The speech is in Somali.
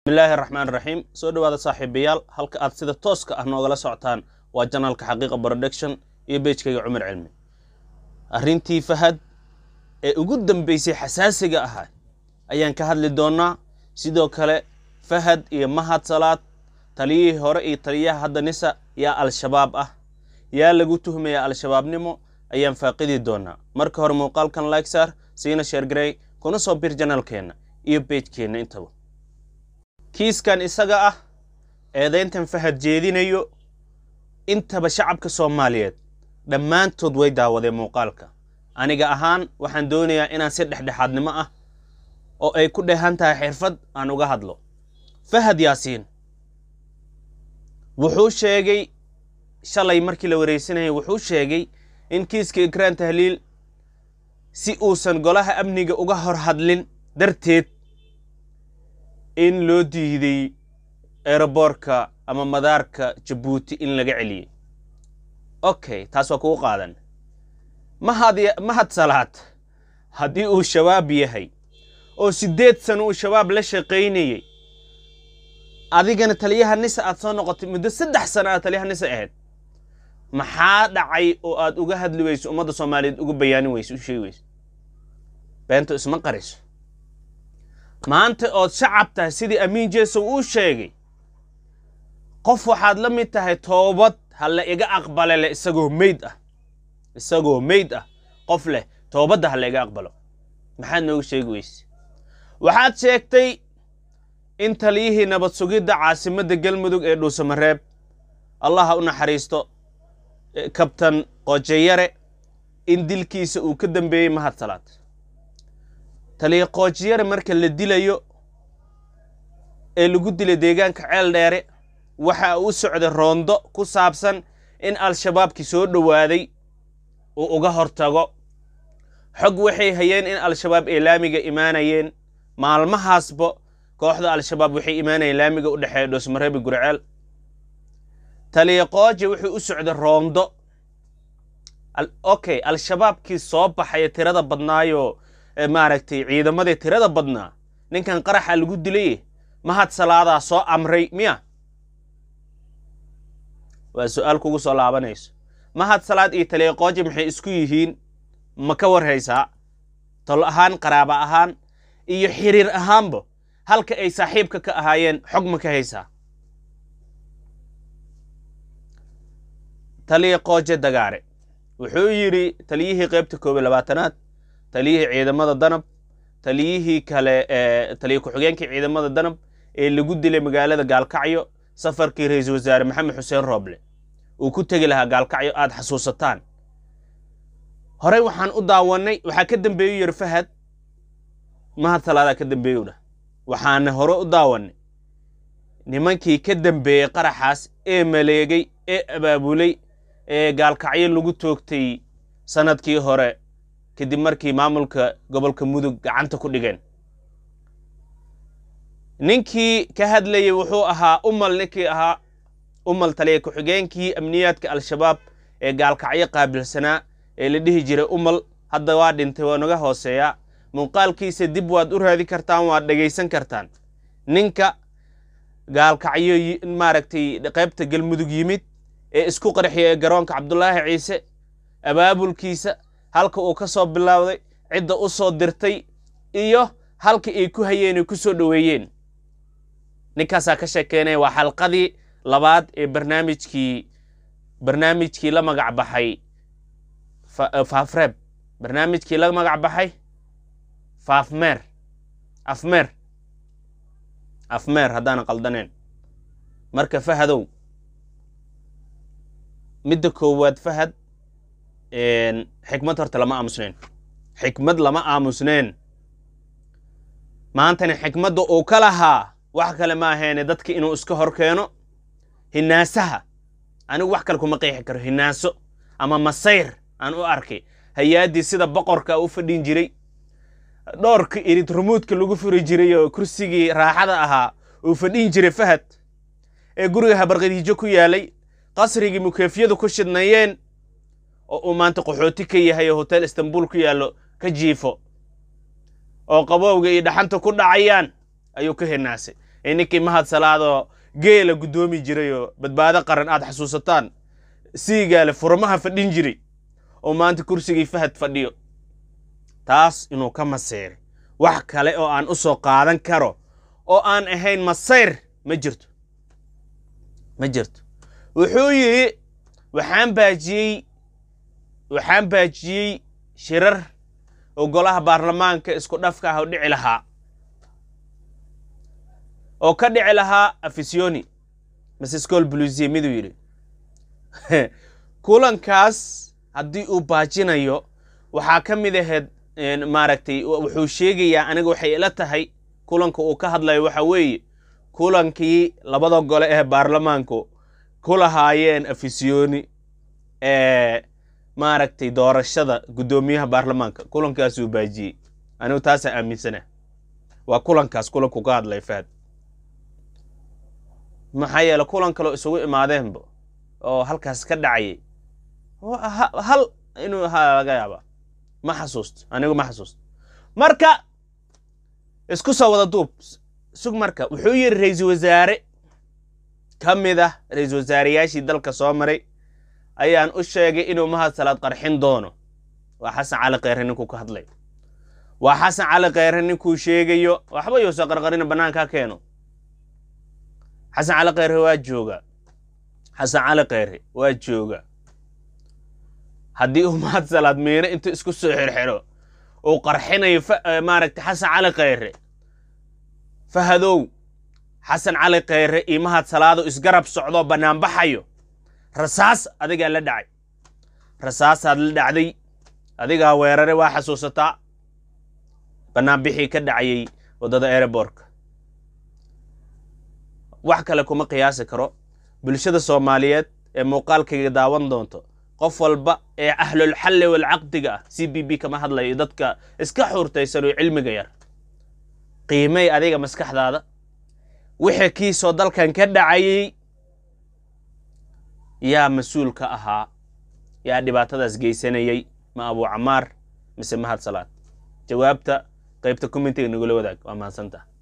bismillaahi raxmaan raxiim soo dhowaada saaxiibayaal halka aad sida tooska ah noogala socotaan waa janaalka xaqiiqa production iyo beejkayga cumar cilmi arrintii fahad ee ugu dambeysay xasaasiga ahaa ayaan ka hadli doonnaa sidoo kale fahad iyo mahad salaad taliyihii hore iyo taliyaha hadda nisa yaa al-shabaab ah yaa lagu tuhmaya al-shabaabnimo ayaan faaqidi doonnaa marka hore muuqaalkan like saar siina sheergarey kuna soo bir janaalkeenna iyo beejkeenna intaba kiiskan isaga ah eedayntan fahad jeedinayo intaba shacabka soomaaliyeed dhammaantood way daawadeen muuqaalka aniga ahaan waxaan doonayaa inaan si dhexdhexaadnimo ah oo ay ku dheehan tahay xirfad aan uga hadlo fahad yaasiin wuxuu sheegay shalay markii la wareysanayay wuxuu sheegay in kiiska ikraan tahliil si uusan golaha amniga uga hor hadlin darteed in loo diiday eroboorka ama madaarka jabuuti in laga celiyey okay taas waa kugu qaadan mahad mahad salaad haddii uu shabaab yahay oo siddeed sano uu shabaab la shaqaynayey adigana taliyaha nisa aad soo noqotay muddo saddex sano aad taliyaha nisa ahayd maxaa dhacay oo aad uga hadli weyso ummadda soomaaliyeed uga bayaanin weyso u sheegi weyso beento isma qariso maanta ood shacab tahay sidii amiin jeesow uu sheegay qof waxaad la mid tahay toobad ha la iga aqbale leh isagoo meyd ah isagoo meyd ah qof leh toobadda ha la iga aqbalo maxaad nooga sheegi weyse waxaad sheegtay in taliyihii nabad sugidda caasimadda galmudug ee dhuusamareeb allaha u naxariisto kabtan qoojeyare in dilkiisa uu ka dambeeyey mahad salaad taliya qoojiyare marka la dilayo ee lagu dilay deegaanka ceel dheere waxa uu socday roondo ku saabsan in al-shabaabkii soo dhowaaday uu uga hortago xog waxay hayeen in al-shabaab ay laamiga imaanayeen maalmahaasba kooxda al-shabaab waxay imaanayeen laamiga u dhexeeya dhoosmareebi gurceel taliya qooje wuxuu u socday roondo okay al-shabaabkii soo baxaya tirada badnaayoo maaragtay ciidamadii tirada badnaa ninkan qaraxa lagu dilay mahad salaadaa soo amray miya waa su-aal kugu soo laabanayso mahad salaad iyo taliya qooje maxay isku yihiin ma ka warhaysaa tol ahaan qaraaba ahaan iyo xiriir ahaanba halka ay saaxiibka ka ahaayeen xog ma ka haysaa taliya qooje dagaare wuxuu yidhi taliyihii qaybta koob iyo labaatanaad taliyihii ciidamada danab taliyihii kale taliya ku-xigeenkii ciidamada danab ee lagu dilay magaalada gaalkacyo safarkii ra-iisul wasaare maxamed xuseen rooble uu ku tegi lahaa gaalkacyo aad xasuusataan horey waxaan u daawannay waxaa ka dambeeyu yidhi fahad mahad salaadaa ka dambeeyu dhah waxaana hore u daawannay nimankii ka dambeeyey qaraxaas ee maleegay ee abaabulay ee gaalkacyo lagu toogtay sanadkii hore kadib markii maamulka gobolka mudug gacanta ku dhigeen ninkii ka hadlayey wuxuu ahaa umal ninkii ahaa umal taliya ku-xigeenkii amniyaadka al-shabaab ee gaalkacyo qaabilsanaa ee la dhihi jiray umal hadda waa dhintay waa naga hooseeyaa muuqaalkiisa dib waad u raadi kartaan waad dhegaysan kartaan ninka gaalkacyo maaragtay qaybta galmudug yimid ee isku qarxiya ee garoonka cabdulaahi ciise abaabulkiisa halka uu ka soo bilowday cidda u soo dirtay iyo halka ay ku hayeen ay ku soo dhoweeyeen ninkaasaa ka sheekeynaya waa xalqadii labaad ee barnaamijkii barnaamijkii la magac baxay faafreeb barnaamijkii la magac baxay faafmeer afmeer afmeer haddaanan qaldaneen marka fahadow midda koowaad fahad xikmad horta lama aamusneen xikmad lama aamusneen maantana xikmadda uu ka lahaa wax kale ma aheene dadka inuu iska hor keeno hinaasaha anigu wax kale kuma qeexi karo hinaaso ama masayr aan u arkay hay-aaddii sida boqorka u fadhin jiray dhowrka irid rumuudka lagu furi jiray oo kursigii raaxada ahaa uu fadhin jiray fahad ee guriga habarqadiijo ku yaalay qasrigii mukeefyadu ku shidnayeen oo uu maanta qaxooti ka yahay oo hotel istanbul ku yaallo ka jiifo oo qabowga iyo dhaxanta ku dhacayaan ayuu ka hinaasay ee ninkii mahad salaadoo geela guddoomi jiray oo badbaado qaran aad xasuusataan siigaale furmaha fadhin jiray oo maanta kursigii fahad fadhiyo taas inuu ka maseyray wax kale oo aan u soo qaadan karo oo aan ahayn masayr ma jirto ma jirto wuxuu yidhi waxaan baajiyey waxaan baajiyey shirar oo golaha baarlamaanka isku dhafka ah oo dhici lahaa oo ka dhici lahaa afisioni mase scol blusiye miduu yidhi kulankaas haddii uu baajinayo waxaa ka mid ahayd maaragtay wuxuu sheegayaa aniga waxay ila tahay kulanka uu ka hadlayo waxa weeye kulankii labada gole ee baarlamaanku ku lahaayeen afisioni ee maaragtay doorashada guddoomiyaha baarlamaanka kulankaasuu baajiyey anigu taasaa aaminsana waa kulankaas kulanku ka hadlay fahad maxaa yeele kulan kaloo isugu imaadeenba oo halkaas ka dhacayay hal inuu ahaa laga yaaba ma xasuusto anigu ma xasuusto marka isku soo wada duub sug marka wuxuu yidhi ra-iisul wasaare ka mid ah ra-iisul wasaareyaashii dalka soo maray ayaan u sheegay inuu mahad salaad qarxin doono waa xasan cali kheyre ninkuu ka hadlay waa xasan cali kheyre ninkuu sheegayo waxba yuusan qarqarina bannaanka ha keeno xasan cali kheyre waa jooga xasan cali kheyre waa jooga haddii uu mahad salaad miino intuu isku soo xirxiro uu qarxinayo maaragtay xasan cali kheyre fahadow xasan cali kheyre iyo mahad salaado isgarab socdoo bannaanbaxayo rasaas adigaa la dhacay rasaasaad la dhacday adigaa weerare waa xasuusataa bannaanbixii ka dhacayay waddada ereborka wax kale kuma qiyaasi karo bulshada soomaaliyeed ee muuqaalkayga daawan doonto qof walba ee ahlulxalli walcaqdiga ah c b b kama hadlayo dadka iska xuurtaysan oo cilmiga yar qiimay adiga maskaxdaada wixii kiisoo dalkan ka dhacayay yaa mas-uul ka ahaa yaa dhibaatadaas geysanayay ma abuu camaar mise mahad salaad jawaabta qaybta commentiga nagula wadaag waa mahadsantaha